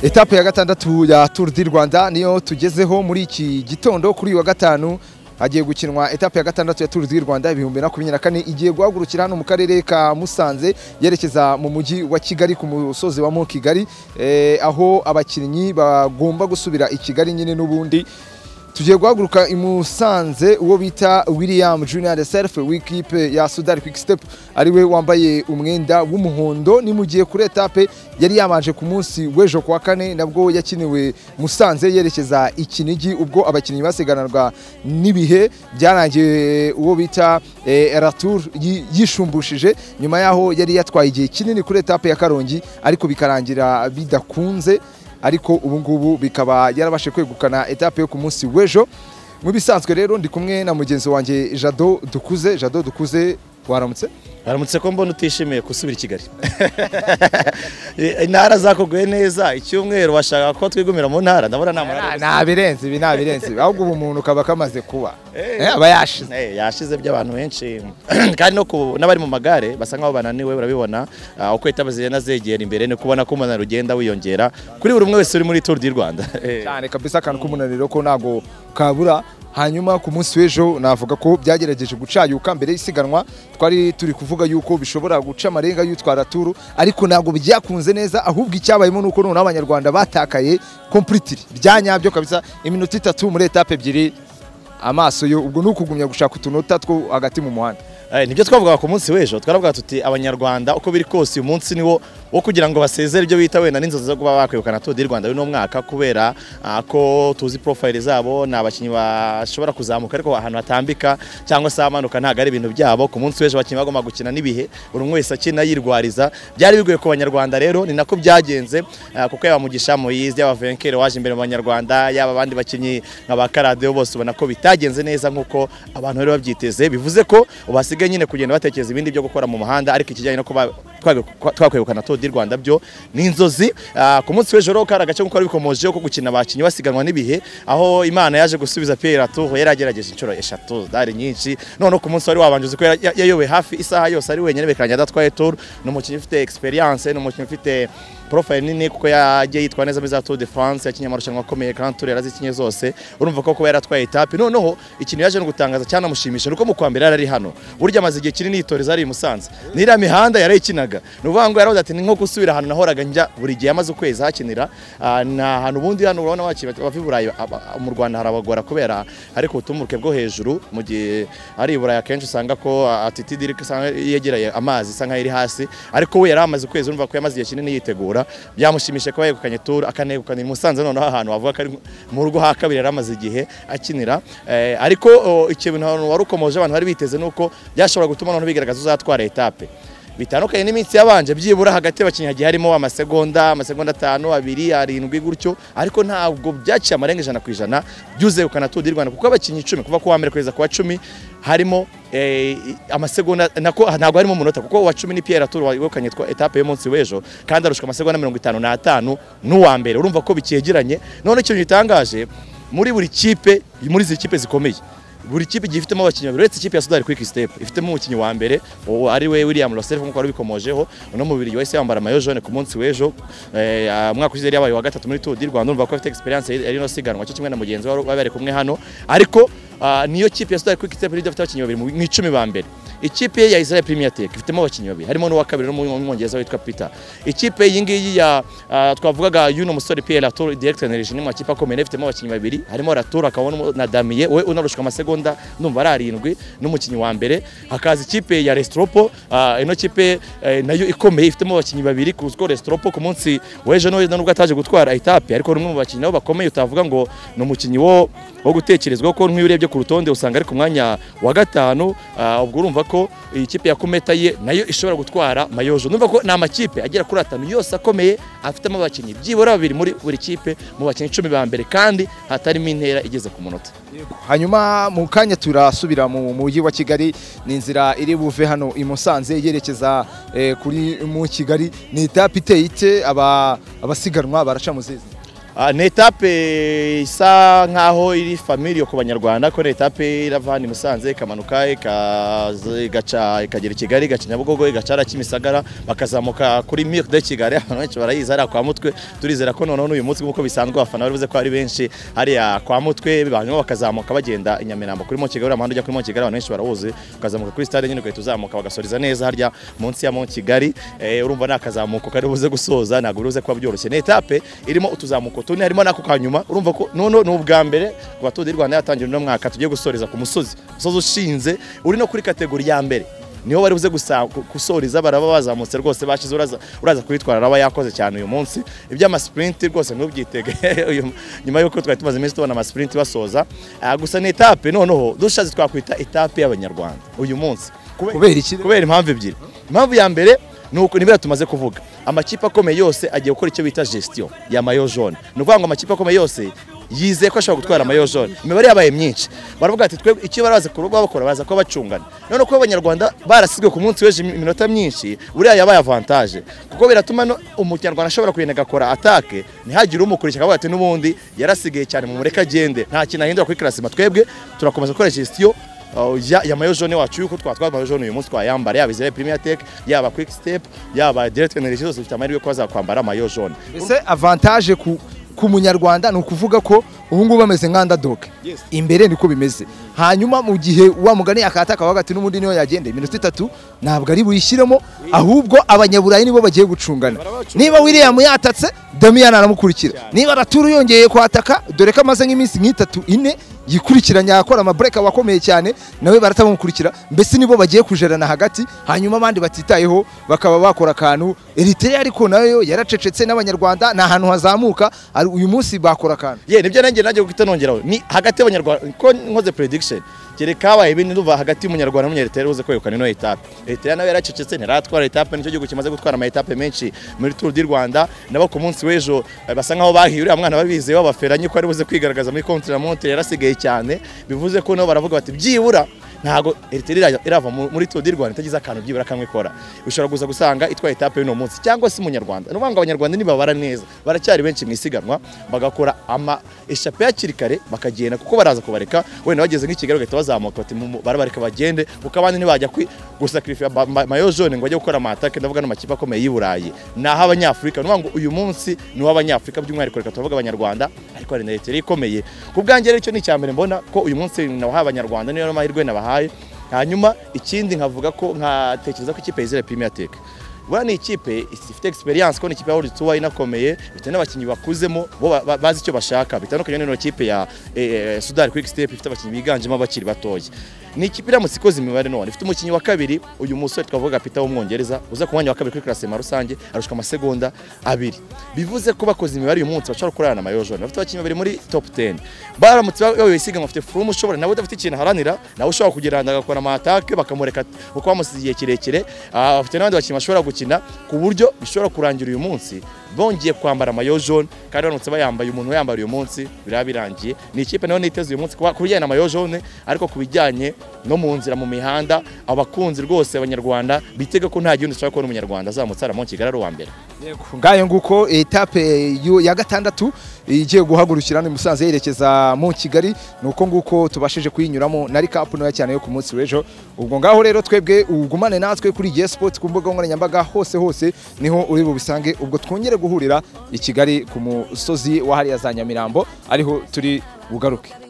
etape ya gatandatu ya Tour du Rwanda niyo tugezeho muri iki gitondo kuri uyu wa gatanu hagiye gukinwa etape ya gatandatu ya Tour du Rwanda ibihumbi makumyabiri na kane igiye guhagurukira hano mu karere ka Musanze yerekeza mu mujyi wa Kigali ku musozi wa Mont Kigali eh, aho abakinnyi bagomba gusubira i Kigali nyine n'ubundi tugiye guhaguruka i Musanze uwo bita William Junior de Self w'ikipe ya Sudari Quick Step ariwe wambaye umwenda w'umuhondo ni mu gihe kuri etape yari yabanje ku munsi w'ejo kuwa kane nabwo yakiniwe Musanze yerekeza i Kinigi ubwo abakinnyi basiganarwa n'ibihe byarangiye uwo bita eh, Ratour yi- yishumbushije nyuma yaho yari yatwaye igihe kinini kuri etape ya Karongi ariko bikarangira bidakunze ariko ubu ngubu bikaba yarabashe kwegukana etape yo ku munsi w'ejo mu bisanzwe rero ndi kumwe na mugenzi wanjye jado dukuze jado dukuze waramutse haramutse ko mbona utishimiye gusubira i kigali intara zakuguye neza icyumweru bashaka ko twigumira mu ntara ndabona nta murara nta birenze ibi nta birenze ibi ahubwo ubu umuntu kaba kamaze kuba Eh. Eh, aba yashize Eh, yashize by'abantu benshi kandi no ku- n'abari mu magare basa nkaho bananiwe urabibona ah, uko etapa zigenda zegera imbere ni kubona ko umunaniro ugenda wiyongera kuri buri umwe wese uri muri Tour du Rwanda Eh. cyane kabisa akantu k'umunaniro ko ntago kabura hanyuma ku munsi w'ejo navuga ko byagerageje gucayuka mbere y'isiganwa twari turi kuvuga yuko bishobora guca amarenga y'utwara turu ariko ntabwo byakunze neza ahubwo icyabayemo ni uko noneho abanyarwanda batakaye kompuritiri bya nyabyo kabisa iminota itatu muri etape ebyiri amaso yo ubwo ni ukugumya gushaka utunota two hagati mu muhanda Eh, nibyo twavugaga ku munsi w'ejo twaravuga tuti abanyarwanda uko biri kose uyu munsi niwo wo kugira ngo basezere ibyo bita wenda n'inzozi zo kuba bakwegukana Tour du Rwanda uno mwaka kubera ah, ko tuzi profile zabo ni abakinnyi bashobora kuzamuka ariko ahantu hatambika cyangwa se amanuka ntabwo ari ibintu byabo ku munsi w'ejo abakinnyi bagomba gukina n'ibihe buri umwe wese akina yirwariza byari bigoye ku banyarwanda rero ni nako byagenze ah, kuko yaba Mugisha Moise yaba Venkere waje imbere mu banyarwanda yaba abandi bakinnyi nka ba Karadio bose ubona ko bitagenze neza nk'uko abantu bari babyiteze bivuze ko basigaye nyine kugenda batekereza ibindi byo gukora mu muhanda ariko ikijyanye no kuba twa- kwa- twakwegukana Tour du Rwanda byo ni inzozi Ah, ku munsi w'ejo rero kari agace nk'uko wari bikomojeho ko gukina abakinnyi basiganwa n'ibihe aho Imana yaje gusubiza Pierre Tour yari agerageje inshuro eshatu zari nyinshi none ku munsi wari wabanje uzi ko yari- ya- yayoboye hafi isaha yose ari wenyine bekeranye adatwaye Tour ni umukinnyi ufite experience ni umukinnyi ufite profile nini kuko yagiye yitwa neza muri za Tour de France yakinye amarushanwa akomeye Grand Tour yarazikinye zose urumva ko kuba yaratwaye etape noneho ikintu yaje no gutangaza cyanamushimisha nuko mu kwambere yari ari hano burya amaze igihe kinini yitoreza ari i Musanze n'iriya mihanda yarayikinaga ni ukuvuga ngo yaravuze ati ni nko gusubira ahantu nahoraga njya buri gihe amaze ukwezi ahakinira Ah, nta hantu ubundi hano urabona bakina abava i Burayi aba- mu Rwanda harabagora kubera ariko ubutumburuke bwo hejuru mu gihe ari i Burayi akenshi usanga ko ah, attitude iri usanga yegereye amazi isa nkaho iri hasi ariko we yari amaze ukwezi urumva ko yamaze igihe kinini yitegura byamushimishije kuba yegukanye tour akanegukana i Musanze noneho ahantu wavuga ko ari mu rugo ha kabiri yari amaze igihe akinira Eh, ariko oh, ikintu wari ukomoje abantu bari biteze nuko byashobora gutuma noneho bigaragaza uzatwara etape bitandukanye n'iminsi yabanje byibura hagati y'abakinnyi hagiye harimo amasegonda amasegonda atanu abiri arindwi gutyo ariko ntabwo byaciye amarenga ijana ku ijana byuzegukana Tour du Rwanda kuko abakinnyi icumi kuva ku wa mbere kugeza ku wa cumi harimo eh, amasegonda nako ntabwo harimo umunota kuko uwa cumi ni Pierre Tour wegukanye twa- etape y'umunsi w'ejo kandi arushwa amasegonda mirongo itanu n'atanu n'uwa mbere urumva ko bicyegeranye none ikintu gitangaje muri buri kipe muri izi kipe zikomeye buri kipe igiye ifitemo abakinnyi babiri uretse ikipe ya Sudari Quick Step ifitemo umukinnyi wa mbere uwo ari we William Roself nk'uko wari ubikomojeho uno mubiri wese yambara mayo jaune ku munsi w'ejo Eh, ah, umwaka ushize yari yabaye wa gatatu muri Tour du Rwanda urumva ko afite experience yari no siganwa cyo kimwe na mugenzi we bari bari kumwe hano ariko ah, niyo kipe ya Sudari Quick Step niyo ifite abakinnyi babiri mu mu icumi ba mbere ikipe ya Israel Premier Tech ifitemo abakinnyi babiri harimo n'uwa kabiri n'umwongereza witwa Peter ikipe iyi ngiyi ya ah, twavugaga y'uno musore Pierre Latour directeur energy ni mu makipe akomeye ifitemo abakinnyi babiri harimo Latour akaba n'umu- na Damier we unarushwa amasegonda ndumva ari arindwi n'umukinnyi wa mbere hakaza ikipe ya Restropo ah, ino kipe eh, nayo ikomeye ifitemo abakinnyi babiri kuko Restropo ku munsi w'ejo no nubwo ataje gutwara etape ariko ni umwe mu bakinnyi nabo bakomeye utavuga ngo ni umukinnyi wo wo gutekerezwa ko nk'iyo urebye ku rutonde usanga ari ku mwanya wa gatanu ah, ubwo urumva ko iyi kipe ya Kumeta ye nayo ishobora gutwara mayojo numva ko ni amakipe agera kuri atanu yose akomeye afitemo abakinnyi byibura babiri muri buri kipe mu bakinnyi icumi ba mbere kandi hatarimo intera igeze ku munota hanyuma mu kanya turasubira mu mujyi wa kigali ni inzira iri buve hano i musanze yerekeza eh, kuri mu kigali ni etape iteye ite aba- abasiganwa baraca mu zizi Ah, ni etape isa nkaho iri familiyo ku banyarwanda ko ni etape irava hano i Musanze ikamanuka ikaza- igaca ikagera i Kigali igaca Nyabugogo igacara Kimisagara bakazamuka kuri Mire de Kigali abantu benshi barayizi hariya kwa Mutwe turizera ko noneho n'uyu munsi nk'uko bisanzwe abafana bari buze ko ari benshi hariya kwa Mutwe hanyuma bakazamuka bagenda i Nyamirambo kuri Mont Kigali amahanda ujya kuri Mont Kigali abantu benshi barawuzi ukazamuka kuri stade nyine ugahita uzamuka bagasoreza neza harya munsi ya Mont Kigali Eh, urumva ni akazamuko kari buze gusoza ntabwo biri buze kuba byoroshye ni etape irimo utuzamuko tune harimo n'ako ka nyuma urumva ko noneho ni ubwa mbere ku batuye Rwanda yatangiye uno mwaka tugiye gusoreza ku musozi umusozi ushinze uri no kuri kategori ya mbere niho bari buze gusa- gu- gusoreza baraba bazamutse rwose bashize uraza uraza kwitwara araba yakoze cyane uyu munsi iby'amasipurinti rwose ntubyitege uyu- nyuma y'uko twari tumaze iminsi tubona amasipurinti basoza Ah, gusa ni etape noneho dushatse twakwita etape y'abanyarwanda uyu munsi Kube- Kubera iki? kubera impamvu ebyiri impamvu ya mbere ni uko nibyo tumaze kuvuga amakipe akomeye yose agiye gukora icyo bita gestion ya mayo jaune ni ukuvuga ngo amakipe akomeye yose yizeye ko ashobora gutwara mayo jaune imibare yabaye myinshi baravuga ati twebwe icyo baraza kuba bakora baraza kuba bacungana none kuba abanyarwanda barasizwe ku munsi w'ejo iminota myinshi buriya yabaye avantage kuko biratuma no- umunyarwanda ashobora kugenda agakora atake ntihagire umukurikira akavuga ati n'ubundi yarasigaye cyane mu mureka agende nta kintu ahindura kuri karasima twebwe turakomeza gukora gestion Uh, ya, ya mayo jaune wacu yuko twatwara mayo jaune uyu munsi twayambara yaba Israel Premier Tech yaba Quick Step yaba Direct Energy zose zifite amahirwe yo kuba zakwambara mayo jaune mbese avantage ku ku munyarwanda ni ukuvuga ko ubu ngubu bameze nka underdog imbere niko bimeze hanyuma mu gihe wa mugani akataka wa hagati n'ubundi niyo yagenda iminota itatu ntabwo ari buyishyiremo ahubwo abanyaburayi nibo bagiye gucungana niba William yatatse Damian aramukurikira niba Raturu yongeye kwataka dore ko amaze nk'iminsi nk'itatu ine yikurikiranya akora amabureka wakomeye cyane nawe baratamukurikira mbese nibo bagiye kujerana hagati hanyuma abandi batitayeho bakaba bakora akantu Eritrea ariko nayo yaracecetse n'abanyarwanda ni ahantu hazamuka ari- uyu munsi bakora akantu ye nibyo nanjye najye guhita nongeraho ni hagati y'abanyarwanda ko nkoze prediction kereka habaye ibindi ndumva hagati y'umunyarwanda n'umunyariteri uze kwegukana ino etape eriteri nawe yaracecetse ntiratwara etape nicyo gihugu kimaze gutwara ama etape menshi muri turu di rwanda nabo ku munsi w'ejo eh, basa nkaho bahiye uriya mwana babizeye babaferanye ko ari buze kwigaragaza muri kontinamoteri yarasigaye cyane bivuze ko nabo baravuga bati byibura ntago eriteri ira- irava mu- muri Tour du Rwanda itagize akantu byibura kamwe ikora ushobora kuza gusanga itwaye etape y'uno munsi cyangwa se umunyarwanda ni ukuvuga ngo abanyarwanda nibabara neza baracyari benshi mu isiganwa bagakora ama eshape hakiri kare bakagenda kuko baraza kubareka wenda bageze nk'i Kigali bagahita bazamuka bati mu- mu- barabareka bagende kuko abandi ntibajya kwi gusakirifiya ba- ma- mayo jaune ngo bajye gukora amatake ndavuga n'amakipe akomeye y'i Burayi ni ah'abanyafurika ni ukuvuga ngo uyu munsi ni uw'abanyafurika by'umwihariko reka turavuga abanyarwanda ariko hari na eriteri ikomeye ku bwanjye rero icyo ni icyambere mbona ko uyu munsi nawahaye abanyarwanda niyo n'amahirwe nabahaye hanyuma ikindi nkavuga ko nkatekereza ko ikipe yizera Premier Tech buriya ni ikipe ifite experience ko ni ikipe yahoze tuwa inakomeye bitewe n'abakinnyi bakuzemo bo ba- ba- bazi icyo bashaka bitandukanye n'ino kipe ya eh, eh, Sudar Quick Step ifite abakinnyi biganjemo abakiri batoya ni ikipe iramutse ikoze imibare none ifite umukinnyi wa kabiri uyu musore twavuga Peter w'umwongereza uza ku mwanya wa kabiri kuri klasema rusange arushwa amasegonda abiri bivuze ko bakoze imibare uyu munsi bashobora kurarana na mayo jaune bafite abakinnyi babiri muri top 10 baramutse bayoboye isiganwa bafite furumu ushobora nawe udafite ikintu aharanira nawe ushobora kugenda agakora amatake bakamureka kuko bamusize igihe kirekire Ah, bafite n'abandi bakinnyi bashobora gukina ku buryo bishobora kurangira uyu munsi bongeye kwambara mayo jaune kandi baramutse bayambaye umuntu yambara uyu munsi biraba birangiye ni ikipe nayo niteze uyu munsi kuba- ku bijyanye na mayo jaune ariko ku bijyanye no mu nzira mu mihanda abakunzi rwose abanyarwanda bitega ko nta gihunda ushobora kubona umunyarwanda azamutse aramo kigali ari uwa mbere ngayo nguko etape yo- ya gatandatu igiye guhagurukira ni Musanze yerekeza mu Kigali nuko nguko tubashije kuyinyuramo na recap ntoya cyane yo ku munsi w'ejo ubwo ngaho rero twebwe ugumane natwe kuri GS Sport ku mbuga nkoranyambaga hose hose niho uri bubisange ubwo twongere guhurira i Kigali ku musozi wa hariya za Nyamirambo ariho turi bugaruke